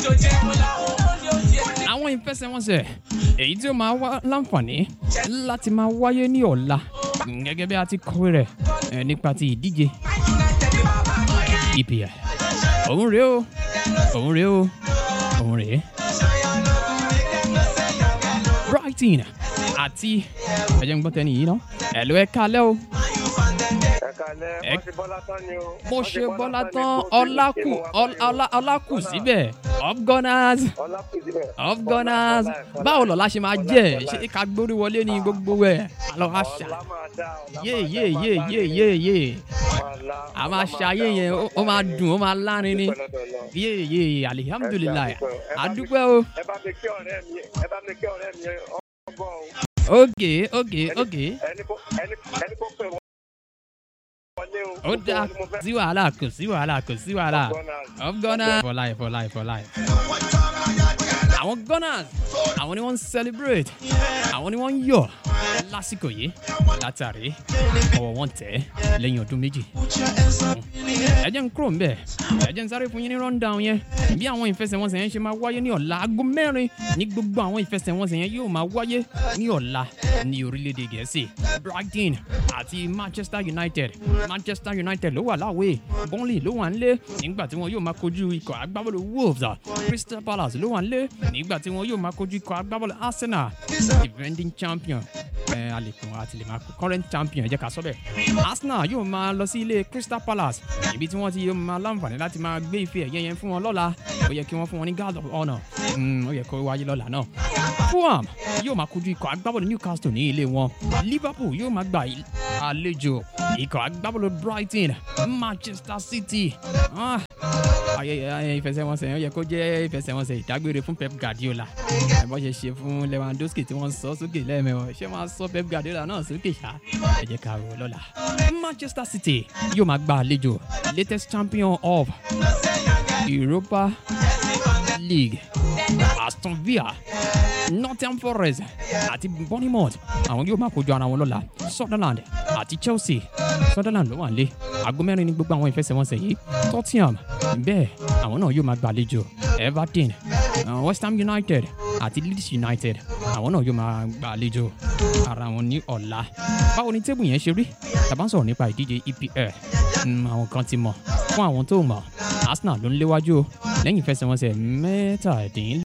àwọn ìfẹsẹ̀wọnsẹ̀ èyí tí ó máa wá láǹfààní láti máa wáyé ní ọ̀la gẹ́gẹ́ bí a ti kọ̀wé rẹ̀ eh, nípa ti ìdíje EPL òun rèé o òun rèé o òun rèé Brighton àti ẹ̀jẹ̀ ń gbọ́ tẹ́ni yìí ná ẹ̀lú ẹ̀ kalẹ́ o ẹ̀kalẹ̀ Ẹ- wọ́n ti bọ́lá tán ni o. mo Wọ́n ti ṣe bọ́lá ní tán kó ọlákù tètè mú wa ọl- ọlá- ọlákù síbẹ̀ up gunners ọlákù síbẹ̀. up gunners Ọlá- ọlá- báwo lọ́la ṣe máa ọlá- jẹ́ ọlá- ṣé ká gbórí wọlé ní gbogbo ẹ̀ àlọ́ àṣà ọlá máa dá, ọlá yé máa yé dá, yé máa yé dá, yé yé ọlá- a ọlá máa ṣayé dá, yẹn ọlá ó- ó máa dùn ó máa lárin ni dúpẹ́ lọ́dọ̀ Ọlọ́run. yé yé alihamudulilayi Ẹ bá mi- adúpẹ́ o ẹ bá mi kí ọ̀rẹ́ mi ẹ bá mi kí ọ̀rẹ́ mi ọgbọ́n o. ok ok ok ẹni kó ẹni ẹni kó pè wọ́n wọlé o. ó dáa Gbogbo wọn ni mo fẹ́. sí wàhálà kò sí wàhálà kò sí wàhálà Gunners. of gunners for life for life for life. àwọn gunners àwọn ni wọ́n ń celebrate àwọn ni wọ́n ń yọ̀ lásìkò yìí látàrí ọwọ́ wọn tẹ̀ lẹ́yìn ọdún méjì. ẹ jẹ́ ń kúrò ń bẹ̀ ẹ jẹ́ ń sáré fún yín ní rundown yẹn bí àwọn ìfẹsẹ̀wọnsẹ̀ yẹn ṣe máa wáyé ní ọ̀la aago mẹ́rin ní gbogbo àwọn ìfẹsẹ̀wọnsẹ̀ yẹn yóò máa wáyé ní ọ̀la ní orílẹ̀-èdè gẹ̀ẹ́sì brighton àti manchester united manchester united ló wà láwé burnley ló wà nílé nígbà tí wọn yóò máa kojú ikọ̀ agbábọ́ọ̀lù wolves crystal palace ló wà nílé nígbà tí wọn yóò máa kojú ikọ̀ agbábọ́ọ̀lù arsenal defending champion ẹ a lè pè wọn àti lè máa pè current champion ẹ jẹ́ ká sọ bẹ́ẹ̀ arsenal yóò máa lọ sí ilé crystal palace ibi tí wọ́n ti yóò máa láǹfààní láti máa gbé ife ẹ̀yẹ yẹn fún wọn lọ́la ó yẹ kí wọ́n fún wọn ní guard of honour Mm, ó yẹ kó wáyé lọ́la náà fulham yóò máa kojú ikọ̀ agbábọ́ọ̀lù newcastle ní ilé wọn liverpool yóò máa gba il- àlejò ikọ̀ agbábọ́ọ̀lù brighton manchester city Ah, ayẹyẹ ayẹyẹ ìfẹsẹ̀wọnsẹ̀ yẹn ó yẹ kó jẹ́ ìfẹsẹ̀wọnsẹ̀ ìdágbére fún pep guardiola ẹ bọ́ ṣe ṣe fún lewandowski tí wọ́n sọ sókè lẹ́ẹ̀mẹ́wọ̀ ṣé wọ́n á sọ pep guardiola náà sókè ṣá ẹ jẹ́ ká rò ó lọ́la manchester city yóò máa gba àlejò latest champion of europa league aston villa nottingham forest àti bournemouth àwọn yóò máa kojú ara wọn lọ́la sunderland àti chelsea sunderland ló wà nílé aago mẹ́rin ní gbogbo àwọn ìfẹsẹ̀wọnsẹ̀ yìí tottenham bẹ́ẹ̀ àwọn náà yóò máa gbàlejò everton uh, west ham united àti leeds united àwọn náà yóò máa gbàlejò ara wọn ní ọ̀la báwo ni tébù yẹn ṣe rí tàbá ń sọ̀rọ̀ nípa ìdíje epl Mm, àwọn kan ti mọ̀ fún àwọn tó mọ̀ arsenal ló ń léwájú o lẹ́yìn ìfẹsẹ̀wọnsẹ̀ mẹ́tàdínlẹ́